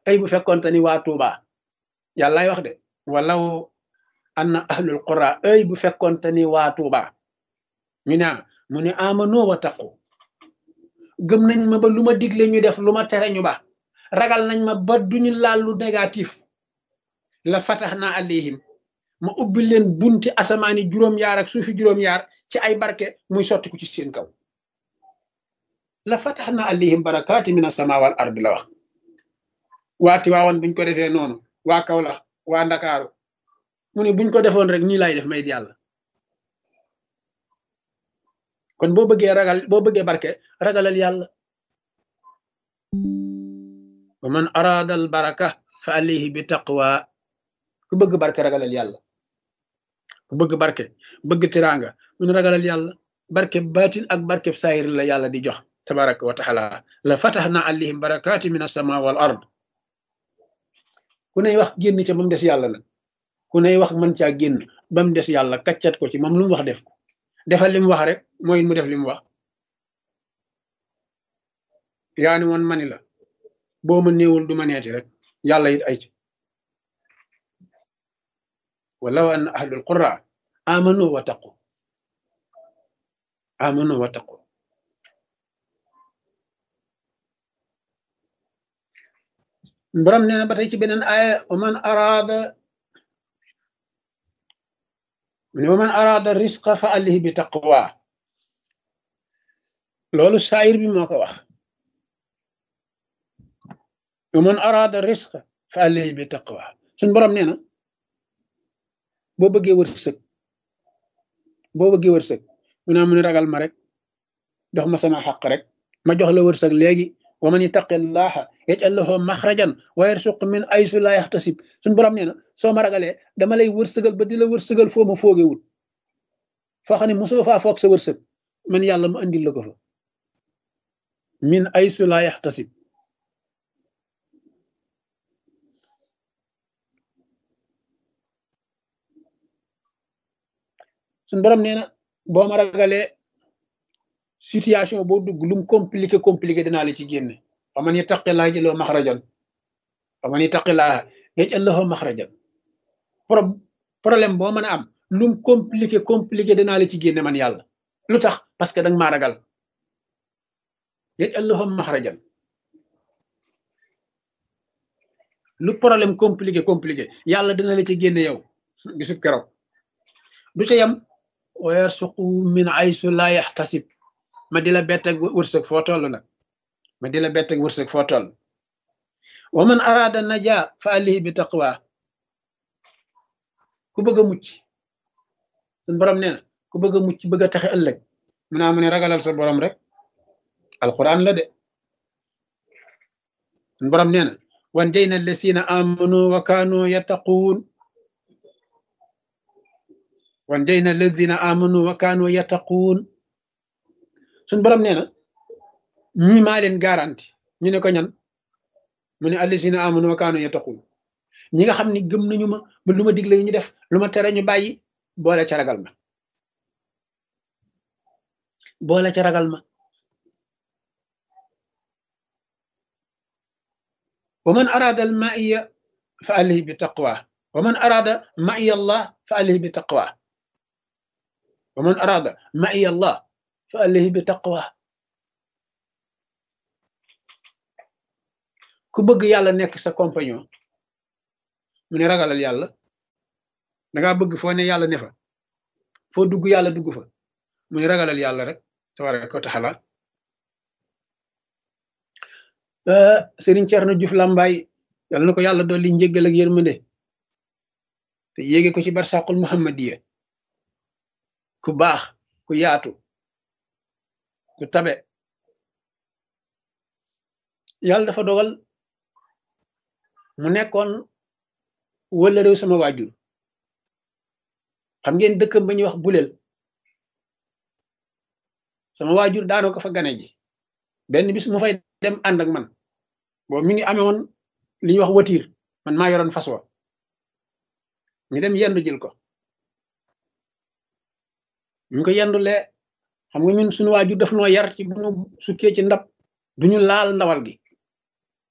ay bu fekkonte ni waa Tuuba yàllaay wax de walaw anna ahlul qura ay bu fekkonte ni waa Tuuba ñu ne mu ne amano wa taqu gëm nañ ma ba lu ma digle ñu def lu ma tere ñu ba ragal nañ ma ba duñu laal lu négatif la fatax naa alayhim ma ubbi leen bunti asamaani juróom-yaar ak suufi juróom-yaar ci ay barke muy sotti ku ci seen kaw la fatax naa alayhim barakaati min asama wal ard la wax waati waawoon buñ ko defee noonu waa Kawlax waa Ndakaaru mu ne buñ ko defoon rek nii lay def may yàlla kon boo bëggee ragal boo bëggee barke ragalal yàlla wa man araada al baraka fa alayhi bi taqwa ku bëgg barke ragalal yàlla ku bëgg barke bëgg tiraanga mun ragalal yàlla barke baatin ak barke saayir la yàlla di jox tabaraka wa taala la fataxna alayhim barakaati min asama wal ard ku ney wax génn ca ba mu des yàlla nag ku ney wax mën caa génn ba mu des yàlla kaccat ko ci moom lu mu wax def ko defal li mu wax rek mooy mu def li mu wax yaa ni woon mani la boo ma néewul du ma neeti rek yàlla it ay ci walaw an ahlul qura amanu wa taqu amanu wa taqu borom nee na ba tey ci beneen aaya wa man araada mu ne wa man araada risqa fa alihi bi taqwa loolu saayir bi moo ko wax wa man araada risqa fa alihi bi taqwa suñ borom nee na boo bëggee wërsëg boo bëggee wërsëg mu naa mu ne ragal ma rek jox ma sama xaq rek ma jox la wërsëg léegi wa man ittaqillaha yaj'al lahu maxrajan wa yarsuq min aysu la yaxtasib suñ borom nee na soo ma ragalee dama lay wërsëgal ba di la wërsëgal foo ma foogewul foo xam ne mosoo faa foog sa wërsëg man yàlla ma andil la ko fa min aysu la yaxtasib suñ borom nee na boo ma ragalee situation boo dugg lum compliqué compliqué dinaa la ci génne wa man yattaqillaaha yaj'al lahu maxrajan wa man yattaqillaaha yaj'al lahu maxrajan pro problème boo mën a am lum compliqué compliqué dinaa la ci génne man yàlla lu tax parce que danga maa ragal yaj'al lahu maxrajan lu problème compliqué compliqué yàlla dina la ci génne yow gisub keroog du ca yam wa yarsuqu min aysu la yaxtasib ma di la bett ak wërsëg foo toll nag ma di la bett ak wërsëg foo toll wa man araada naja fa alihi bi taqwa ku bëgg a mucc suñ borom nee na ku bëgg a mucc bëgg a taxe ëllëg mu naa mu ne ragalal sa borom rek alquran la de suñ borom nee na wan jay na lesina amanu wa kaanu yattaquun wan jay na lesina amanu wa kaanu yattaquun suñ borom nee na ñii maa leen garanti ñu ne ko ñan mu ne allisina amanu wa kaanu yattaqun ñi nga xam ni gëm nañu ma ba lu ma digle ñu def lu ma tere ñu bàyyi boole ca ragal ma boole ca ragal ma wa man arada al maiya fa alihi bi taqwa wa man arada maiya allah fa alihi bi taqwa wa man arada maiya allah fa alayhi bi taqwa ku bëgg yàlla nekk sa compagnon mu ne ragalal yàlla dangaa bëgg foo ne yàlla ne fa foo dugg yàlla dugg fa mu ne ragalal yàlla rek tabaraka wa taala Serigne Thierno Diouf Lambaye yàlla na ko yàlla dolli njéggal ak yërmande te yéege ko ci barsaqul muhammadiya ku baax ku yaatu ku tabe yàlla dafa dogal mu nekkoon wala réew sama waajur xam ngeen dëkkam ba ñuy wax buleel sama waajur daanoo ko fa gane ji benn bis mu fay dem ànd ak man boobu mi ngi amee woon li ñuy wax watiir man maa yoroon fas wa ñu dem yendu jël ko ñu ko yendulee xam nga ñun suñu waajur daf noo yar ci bu ñu sukkee ci ndab duñu laal ndawal gi